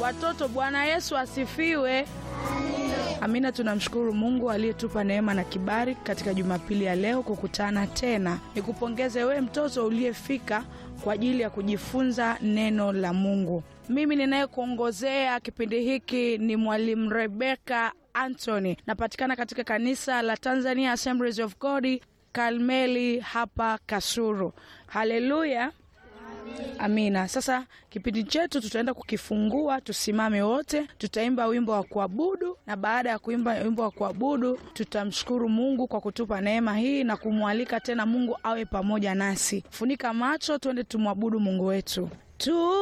Watoto, Bwana Yesu asifiwe. Amina. Tunamshukuru Mungu aliyetupa neema na kibali katika Jumapili ya leo kukutana tena. Nikupongeze wewe mtoto uliyefika kwa ajili ya kujifunza neno la Mungu. Mimi ninayekuongozea kipindi hiki ni Mwalimu Rebeka Anthony. Napatikana katika kanisa la Tanzania Assemblies of God Karmeli hapa Kasuru. Haleluya. Amina. Sasa kipindi chetu tutaenda kukifungua, tusimame wote, tutaimba wimbo wa kuabudu, na baada ya kuimba wimbo wa kuabudu tutamshukuru Mungu kwa kutupa neema hii na kumwalika tena Mungu awe pamoja nasi. Funika macho, twende tumwabudu Mungu wetu tu